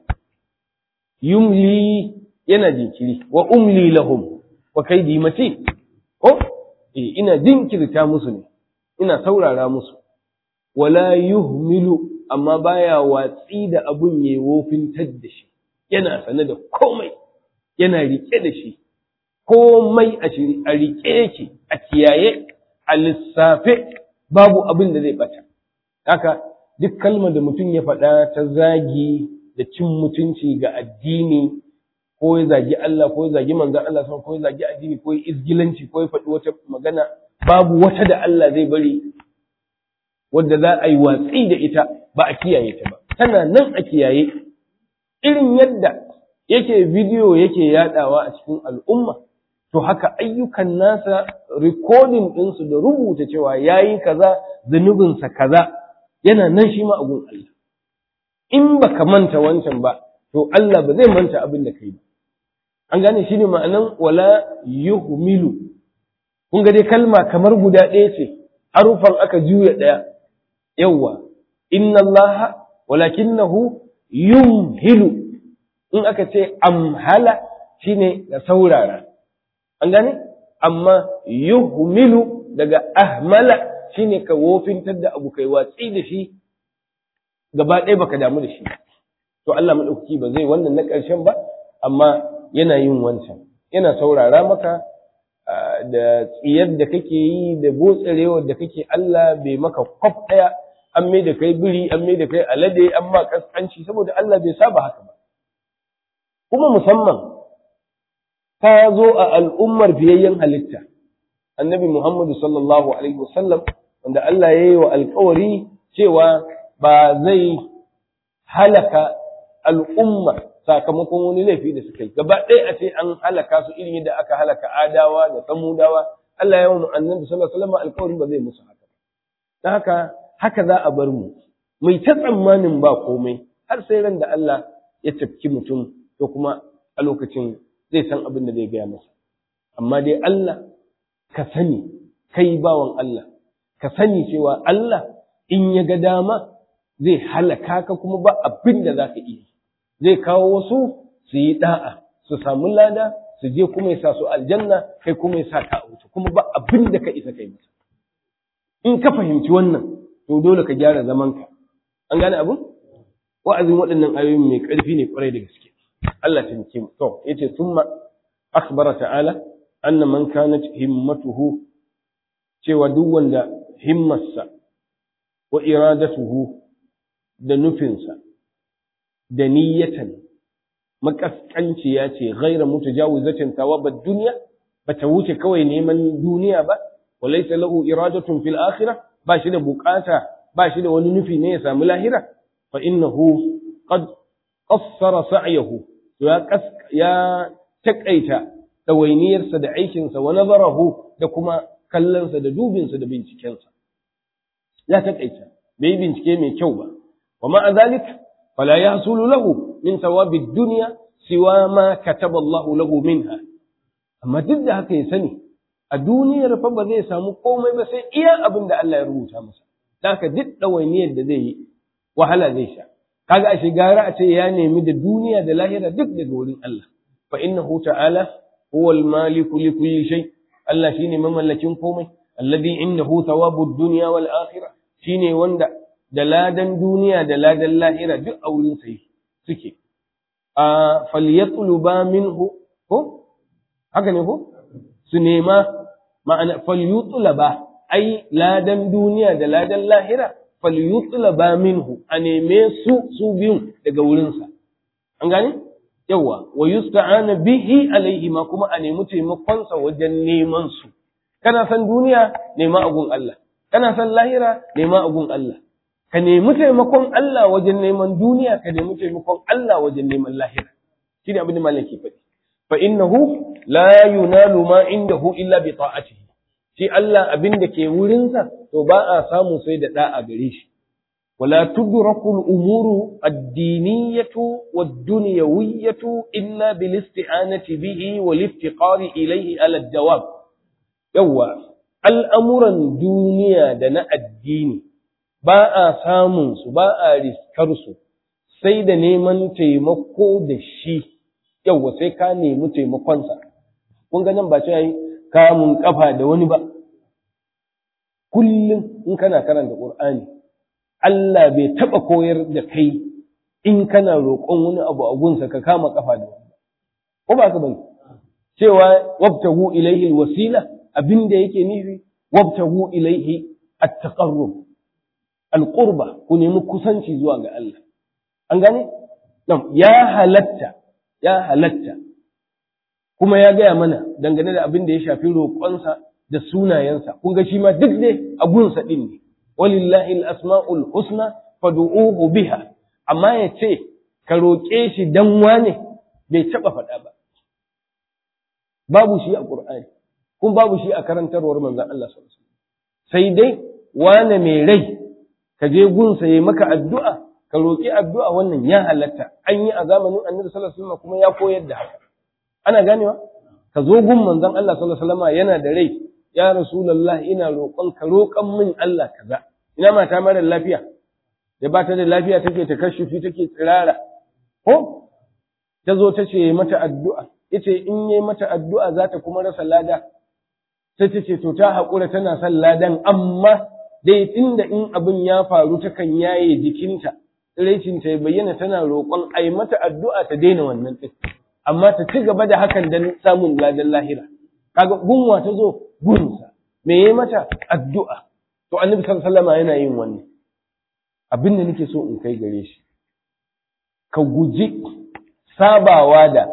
B: yumli yana jinkiri wa umli lahum wa kaidi mace ko eh ina jinkirta musu ne ina saurara musu wala yuhmilu amma baya watsi da abun yayi wofintar da shi yana sane da komai yana rike da shi komai a shiri a rike yake a kiyaye a lissafe babu abin da zai bata haka duk kalmar da mutum ya faɗa ta zagi da cin mutunci ga addini ko ya zagi Allah ko ya zagi manzon Allah ko ya zagi addini ko ya izgilanci ko ya faɗi wata magana babu wata da Allah zai bari wadda za a yi watsi da ita ba a kiyaye ta ba tana nan a kiyaye irin yadda yake bidiyo yake yadawa a cikin al'umma to haka ayyukan nasa recording ɗinsu da rubuta cewa yayi kaza zunubinsa kaza yana nan shi ma a gun Allah in baka manta wancan ba to Allah ba zai manta abin da kai ba an gane shi ne ma'anan wala yuhmilu kun ga dai kalma kamar guda ɗaya ce harufan aka juya ɗaya yawwa inna Allah walakinahu yumhilu in aka ce amhala shine da saurara an gane amma yuhmilu daga ahmala shine ka wofintar da abu kai watsi da shi gaba ɗaya baka damu da shi to Allah madaukaki ba zai wannan na ƙarshen ba amma yana yin wancan yana saurara maka da tsiyar da kake yi da botsarewar da kake Allah bai maka kwaf ɗaya an mai da kai biri an mai da kai alade an ma kaskanci saboda Allah bai saba haka ba kuma musamman ta zo a al'ummar fiyayyen halitta annabi Muhammadu sallallahu alaihi wasallam wanda Allah ya yi wa alkawari cewa ba zai halaka al'umma sakamakon wani laifi da suka yi gaba ɗaya a ce an halaka su irin yadda aka halaka adawa da samudawa Allah ya yi annabi sallallahu alaihi wasallam alkawarin ba zai musu haka don haka haka za a bar mu mai ta tsammanin ba komai har sai ran da Allah ya tafki mutum to kuma a lokacin zai san abin da zai gaya masa amma dai Allah ka sani kai bawan Allah ka sani cewa Allah in ya ga dama zai halaka ka kuma ba abin da za ka iya zai kawo wasu su yi da'a su samu lada su je kuma ya sa su aljanna kai kuma ya sa ka a wuce kuma ba abin da ka isa kai masa in ka fahimci wannan to dole ka gyara zamanka an gane abin wa'azin waɗannan ayoyin mai ƙarfi ne ƙwarai da gaske Allah ta nike mu to yace thumma akhbara ta'ala anna man kanat himmatuhu cewa duk wanda himmarsa wa iradatuhu da nufinsa da niyyatan makaskanciya ce ghaira mutajawizatin thawabad dunya bata wuce kawai neman duniya ba walaysa lahu iradatun fil akhirah ba shi da bukata ba shi da wani nufi ne ya samu lahira fa innahu qad qassara sa'yahu ya ya takaita dawainiyarsa da aikinsa wa nazarahu da kuma kallonsa da dubinsa da bincikensa ya takaita bai bincike mai kyau ba wa ma'a zalik fala yahsulu lahu min thawabi dunya siwa ma kataba Allahu lahu minha amma duk da haka ya sani a duniyar fa ba zai samu komai ba sai iya abin da Allah ya rubuta masa haka duk ɗawainiyar da zai yi wahala zai sha kaga ashe gara a ce ya nemi da duniya da lahira duk daga wurin Allah fa innahu ta'ala huwa al-maliku li kulli shay Allah shine mamallakin komai alladhi indahu thawabu ad-dunya wal akhirah shine wanda da ladan duniya da ladan lahira duk a wurin sa suke a falyatluba minhu ko haka ne ko su nema ma'ana falyutlaba ai ladan duniya da ladan lahira falyutlaba minhu a neme su su biyun daga wurinsa an gane yawa wa yusta'ana bihi alaihi ma kuma a nemi taimakonsa wajen neman su kana san duniya nema agun Allah kana san lahira nema agun Allah ka nemi taimakon Allah wajen neman duniya ka nemi taimakon Allah wajen neman lahira shine abin da malam ke faɗi fa innahu la yunalu ma indahu illa bi ta'atihi shi Allah abin da ke wurinsa to ba a samu sai da da'a gare shi wala tudraku al-umuru ad-diniyatu wad-dunyawiyyatu illa bil isti'anati bihi wal iftiqari ilayhi ala ad-dawam yawa al'amuran duniya da na addini ba a samun su ba a riskar su sai da neman taimako da shi yawa sai ka nemi taimakonsa kun ga nan ba ce yi kamun kafa da wani ba kullum in kana karanta Qur'ani Allah bai taba koyar da kai in kana roƙon wani abu a gunsa ka kama kafa da wani ko ba ka bane cewa wabtahu ilaihi alwasila abinda yake nufi wabtahu ilaihi at-taqarrub al-qurba ku nemi kusanci zuwa ga Allah an gane ya halatta ya halatta kuma ya gaya mana dangane da abin da ya shafi roƙonsa da sunayensa kun ga shi ma duk dai a gunsa ɗin ne walillahi al-asma'ul husna fad'uhu biha amma ya ce ka roƙe shi dan wane bai taɓa faɗa ba babu shi a Qur'ani kun babu shi a karantarwar manzon Allah sallallahu alaihi wasallam sai dai wane mai rai ka je gunsa yayi maka addu'a ka roƙi addu'a wannan ya halatta an yi a zamanin Annabi sallallahu alaihi wasallam kuma ya koyar da haka ana ganewa ka zo gun manzon Allah sallallahu alaihi wasallam yana da rai ya rasulullah ina roƙon ka roƙon min Allah kaza ina mata mara lafiya da ba ta da lafiya take ta kashufi take tsirara ko ta zo ta ce mata addu'a yace in yi mata addu'a za ta kuma rasa lada sai ta ce to ta haƙura tana son ladan amma dai inda in abin ya faru takan yaye jikinta tsiraicinta ya bayyana tana roƙon a yi mata addu'a ta daina wannan ɗin amma ta ci gaba da hakan don samun ladan lahira kaga gunwa ta zo gunsa me ya mata addu'a to annabi sallallahu yana yin wannan abin da nake so in kai gare shi ka guji sabawa da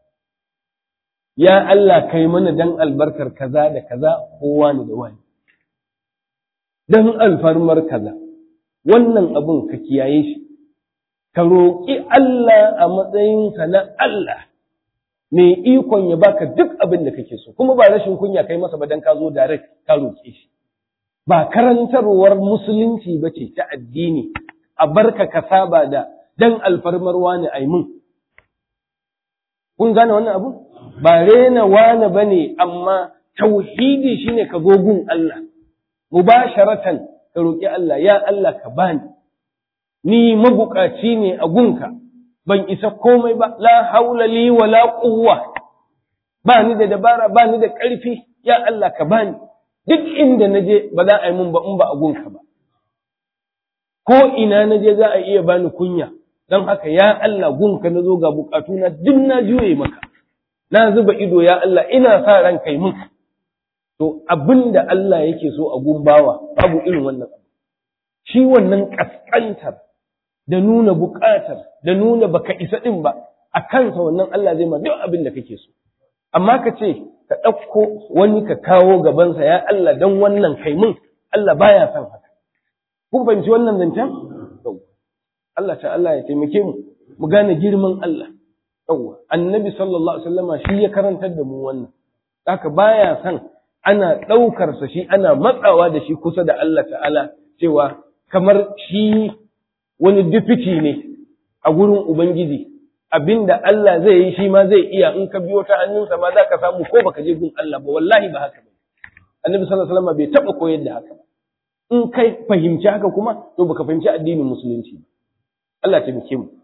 B: ya Allah kai mana dan albarkar kaza da kaza ko wani da wani dan alfarmar kaza wannan abun ka kiyaye shi ka roƙi Allah a matsayinka na Allah mai ikon ya baka duk abin da kake so kuma ba rashin kunya kai masa ba dan ka zo direct ka roƙe shi ba karantarwar musulunci ba ce ta addini a barka ka saba da dan alfarmar wani aimun kun gane wannan abu ba rena wani bane amma tauhidi shine ka zo gun Allah mubasharatan ka roƙi Allah ya Allah ka bani ni mabukaci ne a gunka ban isa komai ba la haula li wala quwwa ba ni da dabara ba ni da ƙarfi ya Allah ka bani duk inda naje ba za a yi mun ba in ba a gunka ba ko ina naje za a iya bani kunya don haka ya Allah gunka na zo ga bukatuna duk na juye maka na zuba ido ya Allah ina sa ran kai mun to abinda Allah yake so a gumbawa babu irin wannan abu shi wannan kaskantar da nuna buƙatar da nuna baka isa ɗin ba a kansa wannan Allah zai ma duk abin da kake so amma ka ce ka ɗauko wani ka kawo gabansa ya Allah dan wannan kai mun Allah baya son haka kun fahimci wannan zancen Allah ta Allah ya taimake mu mu gane girman Allah yawwa annabi sallallahu alaihi wasallama shi ya karantar da mu wannan haka baya son ana ɗaukar sa shi ana matsawa da shi kusa da Allah ta'ala cewa kamar shi wani dufiti ne a gurin Ubangiji, abinda Allah zai yi shi ma zai iya in ka biyo ta hannunsa ma za ka samu ko baka je gun Allah ba, wallahi ba haka ba. Annabi sallallahu alaihi wasallam bai taɓa koyar da haka ba. In kai fahimci haka kuma, to baka fahimci addinin musulunci ba. Allah ta muke mu.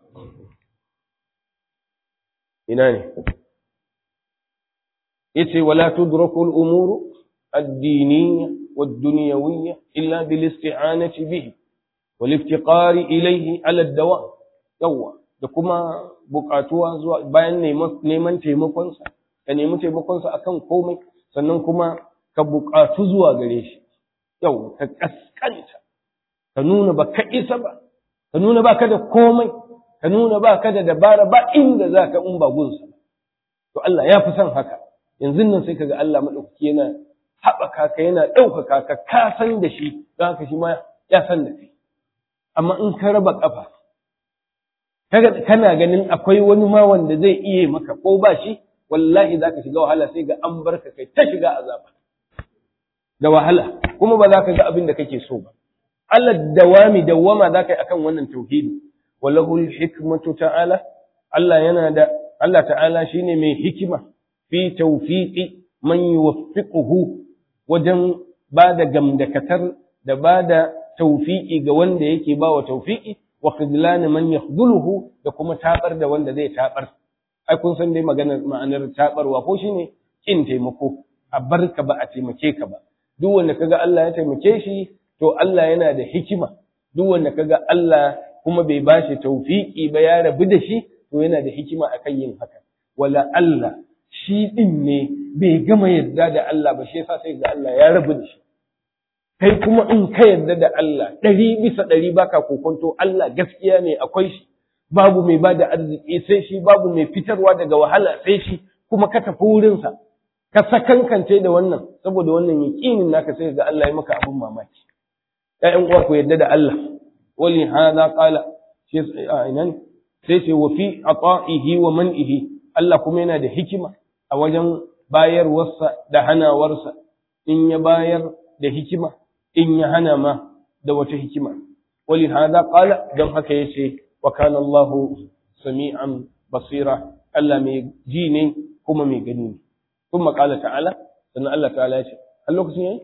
B: Ina ne? Yace wala tudraku al-umuru ad-diniyya wad-dunyawiyya illa bil isti'anati bihi والافتقار إليه على الدوام يوا da kuma buƙatuwa zuwa bayan neman taimakonsa ka nemi taimakonsa akan komai sannan kuma ka buƙatu zuwa gare shi yau ka kaskanta ka nuna ba ka isa ba ka nuna ba ka da komai ka nuna ba ka da dabara ba inda za ka in ba gunsa to Allah ya fi son haka yanzu nan sai kaga Allah maɗaukaki yana haɓaka ka yana ɗaukaka ka ka san da shi don haka shi ma ya san da kai amma in ka raba ƙafa kana ganin akwai wani ma wanda zai iya maka ko ba shi wallahi zaka shiga wahala sai ga an barka kai ta shiga azaba da wahala kuma ba za ka ga abin da kake so ba Allah dawami dawama za ka yi akan wannan tauhidi walahul hikmatu ta'ala Allah yana da Allah ta'ala shine mai hikima fi tawfiqi man yuwaffiquhu wajen ba da gamdakatar da ba da tawfiqi ga wanda yake ba wa tawfiqi wa khidlan man yakhdhuluhu da kuma tabar da wanda zai tabar ai kun san dai maganar ma'anar tabarwa ko shine kin taimako a barka ba a taimake ka ba duk wanda kaga Allah ya taimake shi to Allah yana da hikima duk wanda kaga Allah kuma bai bashi tawfiki ba ya rabu da shi to yana da hikima akan yin haka wala Allah shi din ne bai gama yarda da Allah ba shi yasa sai ga Allah ya rabu da shi kai kuma in ka yarda da Allah ɗari bisa ɗari baka kokonto Allah gaskiya ne akwai shi babu mai bada arziki sai shi babu mai fitarwa daga wahala sai shi kuma ka tafi wurinsa ka sakankance da wannan saboda wannan yaƙinin naka sai ga Allah ya maka abin mamaki ƴaƴan uwa ku yarda da Allah wali hada qala shi a'inan sai ce wa fi ata'ihi wa man'ihi Allah kuma yana da hikima a wajen bayarwarsa da hanawarsa in ya bayar da hikima in ya hana ma da wata hikima wali hada qala don haka yace wa kana Allahu sami'an basira Allah mai ji ne kuma mai gani ne kuma qala ta'ala sannan Allah ta'ala ya ce a lokacin yayi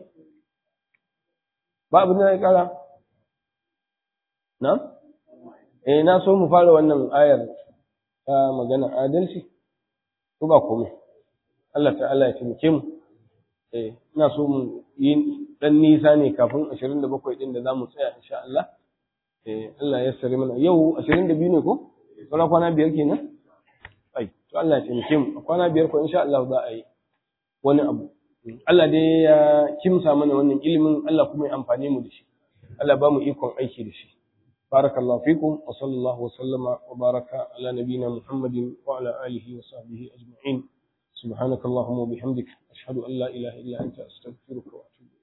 B: ba abin da ya kara na eh na so mu fara wannan ayar ta magana adalci ko ba komai Allah ta'ala ya taimake mu eh ina so mu yi dan nisa ne kafin 27 din da zamu tsaya insha Allah eh Allah ya sare mana yau 22 ne ko sauran kwana biyar kenan ai to Allah ya taimake mu kwana biyar ko insha Allah za a yi wani abu Allah dai ya kimsa mana wannan ilimin Allah kuma ya amfane mu da shi Allah ba mu ikon aiki da shi barakallahu fikum wa sallallahu wa sallama wa baraka ala nabiyyina Muhammadin wa ala alihi wa sahbihi ajma'in subhanakallahumma wa bihamdika ashhadu an la ilaha illa anta astaghfiruka wa atubu